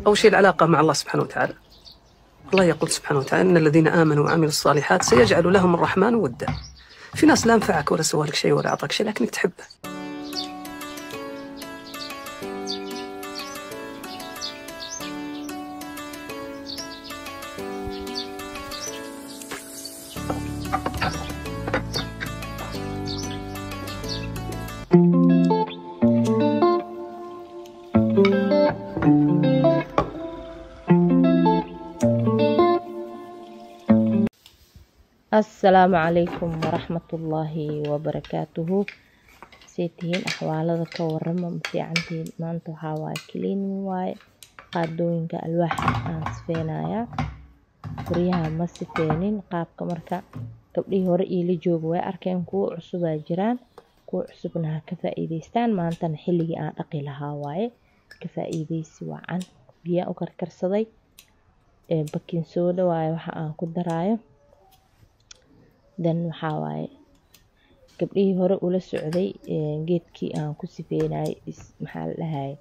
أول شيء العلاقة مع الله سبحانه وتعالى الله يقول سبحانه وتعالى إن الذين آمنوا وعملوا الصالحات سيجعل لهم الرحمن ودا في ناس لا نفعك ولا سوى لك شيء ولا أعطاك شيء لكنك تحبه asalaamu calaykum waraxmatullaahi wabarakaatuhu say tihiin axwaalada ka warama ma fiicantihiin maanta waxaa waaye cleaning waaye qaadooyinka alwaaxa aan sifeynayaa guryaha ma sifeynin qaabka marka gabdhihii hore iila jooga way arkeen kuwo cusubaa jiraan kuwo cusubna ha ka faa-iideystaan maantana xilligii aan dhaqi lahaa waaye ka faa-iideysi wacan biyaa u karkarsaday bakin sooda waaye waxa aan ku daraayo dan waxaa waaye gabdhihii hore ula socday geedkii aan ku sifeynayay maxaa la dhahaye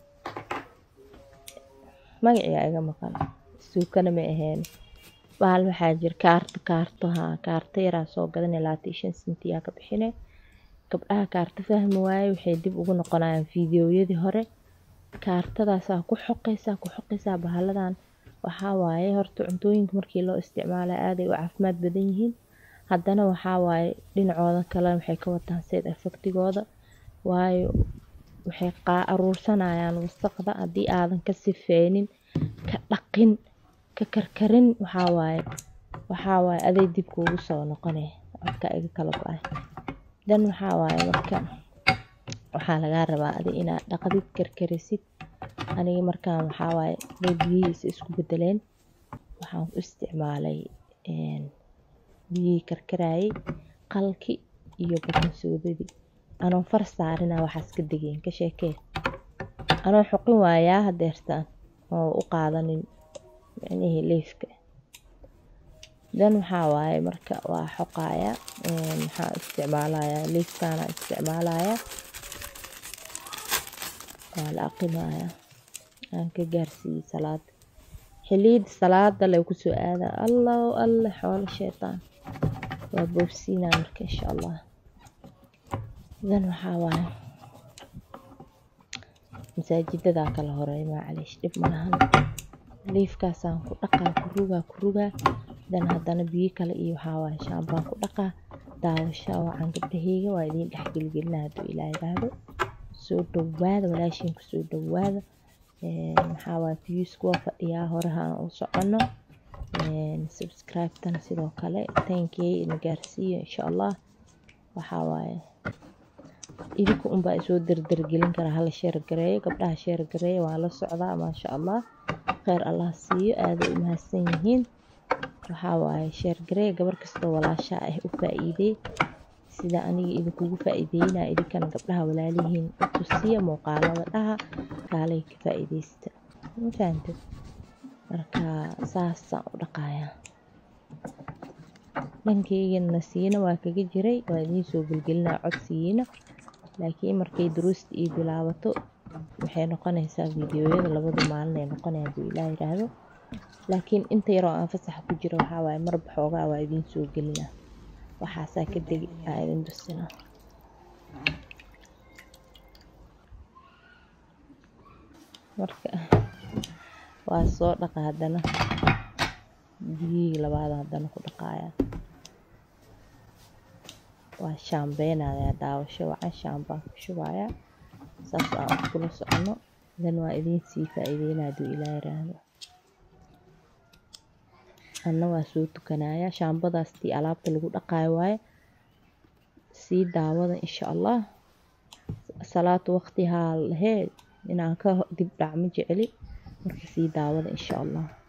magaciga iga maqan suukana ma ahayn bahal waxaa jira kaarto kaarto haa kaarto yaraa soo gadan labaatan shan sentiyaa ka bixine gabdhaha kaarto fahmi waaye waxay dib ugu noqonayaan fiidiyowyadii hore kaartadaasaa ku xoqeysaa ku xoqeysaa bahaladan waxaa waaye horta cuntooyinka markii loo isticmaala aaday u caafimaad badan yihiin haddana waxaa waaye dhinacooda kale waxay ka wataan seed efectigooda waayo waxay qaa aruursanayaan wasaqda haddii aadan ka sifeynin ka dhaqin ka karkarin waxaa waaye waxaa waaye aday dib kuugu soo noqonay codka iga kala go-ay dan waxaa waaye marka waxaa lagaa rabaa adi inaad dhaqdid karkarisid aniga markaan waxaa waaye bay biyihiisa isku bedeleen waxaan ku isticmaalay biyihii karkarayay qalki iyo bakin soodadii anoon far saarina waxaas ka degeyn ka sheekee anoo xoqin waayaa hadeertaan oo u qaadanin micnihii leifka dan waxaa waaye marka waa xoqaya maxaa isticmaalayaa leifkaana isticmaalayaa waa la aqimaya aan ka gaarsiiyey salaada xiliyada salaada lay kusoo aada allahu alle xoolo sheytaan waa boobsiinaa marka insha allah dan waxaa waaye masaajidadaa kala horeey macaliish dhib malahan liifkaasaan ku dhaqaa ku rugaa ku rugaa dan haddana biyo kale iyo waxaa waaye shaambaan ku dhaqaa daawasha wacan gabdhaheyga waa idiin dhexgelgelina hadduu ilaa yiraahdo soo dhawaada walaashiin kusoo dhawaada maxaa waaye viewska waa fadhiyaa horehaan u socono subscribe-tana sidoo kale tankey na gaarsiiyo insha allah waxaa waaye idinka unbaa isoo dardargelin karaa hala sheer gareeyo gabdhaha sheer gareeya waa la socdaa maasha allah kheyr allah siiyo aaday u mahadsan yihiin waxaa waaye sheer gareeya gabar kastoo walaashaa ah u faa-iidey sida aniga idinkugu faa-iideynaa idinkana gabdhaha walaalihiin u tusiya muuqaalada dhaha kaalay ka faa-iideysta ma fahantay marka saasaan u dhaqayaa dhankaygana siina waa kaga jiray waa idiin soo gelgelinaa codsigiina laakiin markay duruusta ii bilaabato waxay noqonaysaa fiidiyoyada labada maalin ay noqonaya hadduu ilaa yiraahdo laakiin inta yaroo aan fasaxa ku jiro waxaa waaye marba xoogaa waa idiin soo gelinaa waxaasaa ka degi aa idin tusina marka waa soo dhaqa haddana biyihii labaad haddana ku dhaqaaya waa shaambeynayaa daawasho wacan shaambaan ku shubayaa saas aan kula socono dan waa idiin sii faa-iideyna hadduu ilaa yiraahdo anna waa soo tukanayaa shaambadaas tii alaabta lagu dhaqaayo waaye sii daawada insha allah salaata waqti haa lahee inaan ka dib dhac ma jeceli marka sii daawada insha allah